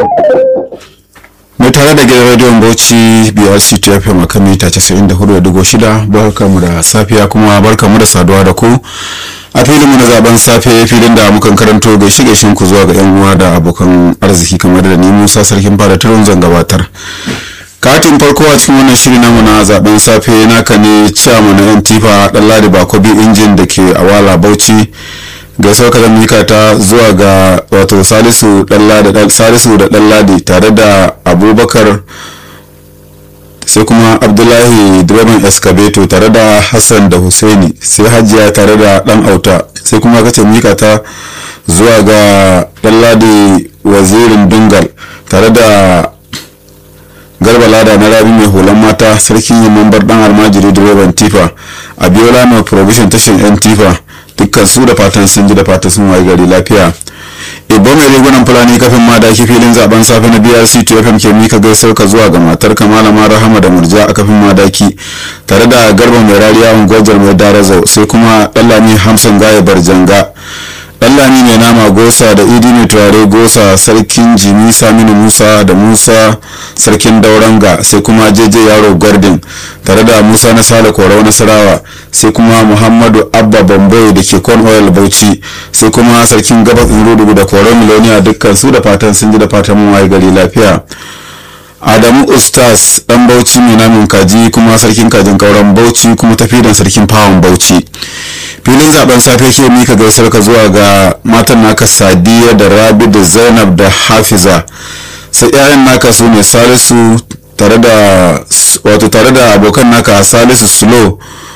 mai tare da gidan rediyon bauchi brc tfm a kan mita 94.6 barkamu da safiya kuma barkamu da saduwa da ku a filinmu na zaben safe filin da mukan karanto gaishe gaishen ku zuwa ga yan uwa da abokan arziki kamar da ni musa sarkin fada turun zan gabatar katin farko a cikin wannan shiri namu na zaben safe naka ne ciyama na yan tifa dan ladi bakobi injin da ke awala bauchi gaisuwar ka mika ta zuwa ga wato salisu salisu da dan ladi tare da abubakar sai kuma abdullahi direban escabeto tare da hassan da husaini sai hajiya tare da dan auta sai kuma kace mika ta zuwa ga dan ladi wazirin dungal tare da garba lada na rabi mai hulan mata sarkin yin mambar dan almajiri direban tifa a biyola mai provision tashin yan tifa dukkan su da fatan sun ji da fatan sun waye gari lafiya ibo mai rigunan fulani kafin ma da ake filin zaben safe na brc to fm ke mika gaisar ka zuwa ga matar ka malama rahama da murja a kafin madaki tare da garba mai rariya ungojar mai darazau sai kuma dallami hamsin gaya barjanga Ɗanlami mai nama gosa da idi mai turare gosa sarkin jimi saminu musa da musa sarkin dauranga sai kuma jeje yaro gordon tare da musa na sale korau nasarawa sai kuma muhammadu abba bambai da ke kon oil bauchi sai kuma sarkin gabas rudugu da korau miloniya dukkan su da fatan sun ji da fatan mun waye gari lafiya adamu ustaz dan bauchi mai namin kaji kuma sarkin kajin kauran bauchi kuma tafi da sarkin fawon bauchi filin zaben safe ke mika gaisar ka zuwa ga matan naka sadiya da rabi da zainab da hafiza sai 'ya'yan naka su ne salisu tare da wato tare da abokan naka salisu slow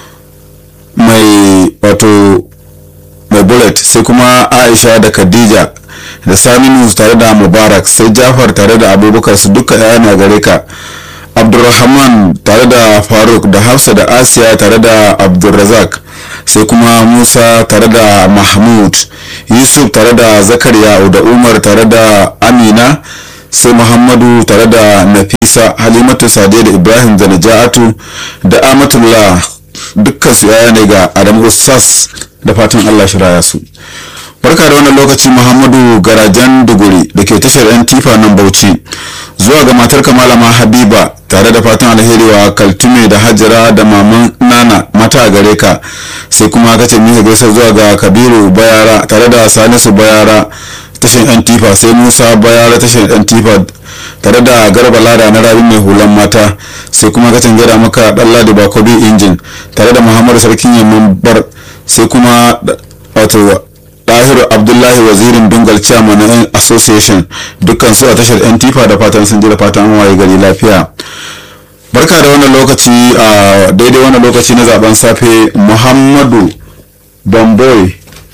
mai wato mai bullet sai kuma aisha da khadija da saminu tare da mubarak sai jafar tare da abubakar su duka 'ya'yan gare ka abdulrahman tare da faruk da hafsa da asiya tare da abdulrazak sai kuma musa tare da mahmud yusuf tare da zakariya da umar tare da amina sai muhammadu tare da nafisa halimatu sadiya da ibrahim da naja'atu da amatullah dukkan su yaya ne ga adamu ustaz da fatan allah shiraya su barka da wannan lokaci muhammadu garajan duguri da ke tashar yan tifa nan bauchi zuwa ga matar malama habiba tare da fatan alheri wa kaltume da hajjara da maman nana mata a gare ka sai kuma ka ce mika gaisa zuwa ga kabiru bayara tare da salisu bayara tashar yan tifa sai musa bayara tashar yan tifa tare da garba lada na rabi mai hulan mata sai kuma ka gada maka dan ladi bakobi injin tare da muhammadu sarkin yamman bar sai kuma wato dahiru abdullahi wazirin dungal chairman na association dukkan su a tashar yan tifa da fatan sun ji da fatan an waye gari lafiya barka da wannan lokaci a daidai wannan lokaci na zaben safe muhammadu bamboy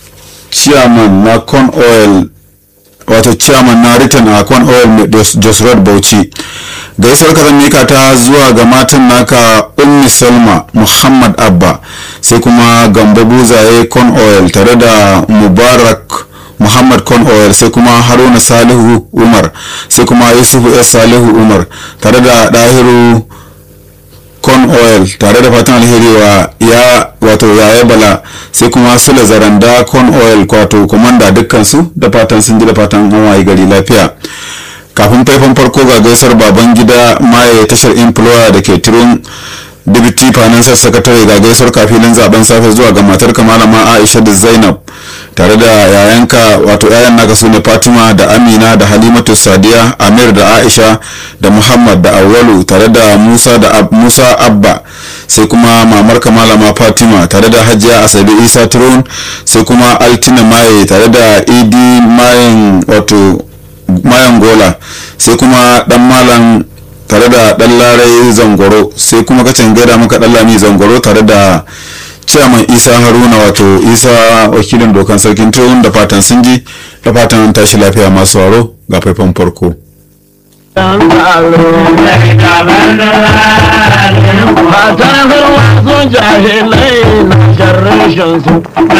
chairman na con oil wato chairman na return a con oil jos road bauchi gaisuwar ka mika ta zuwa ga matan naka ummi salma muhammad abba sai kuma gambo buzaye con oil tare da mubarak muhammad con oil sai kuma haruna salihu umar sai kuma yusufu s salihu umar tare da dahiru con oil tare da fatan alheri wa ya wato yaya bala sai kuma sula zaranda con oil wato komanda dukkan su da fatan sun ji da fatan an wayi gari lafiya kafin faifan farko ga gaisar baban gida maye tashar employer da ke turun deputy financial secretary ga gaisar kafilin zaben safe zuwa ga matar malama aisha da zainab tare da yayanka wato yayan naka su ne fatima da amina da halimatu sadiya amir da aisha da muhammad da awalu tare da musa da Ab musa abba sai kuma mamar malama fatima tare da hajiya asabe isa turun sai kuma altina maye tare da idi mayan wato mayan gola sai kuma dan malam tare da dan larai zangoro sai kuma kacin gaida maka dan lami zangoro tare da ciyaman isa haruna wato isa wakilin dokan sarkin tuhun da fatan sun ji da fatan tashi lafiya masu waro ga faifan farko Mata sun jahilai na sharrishin su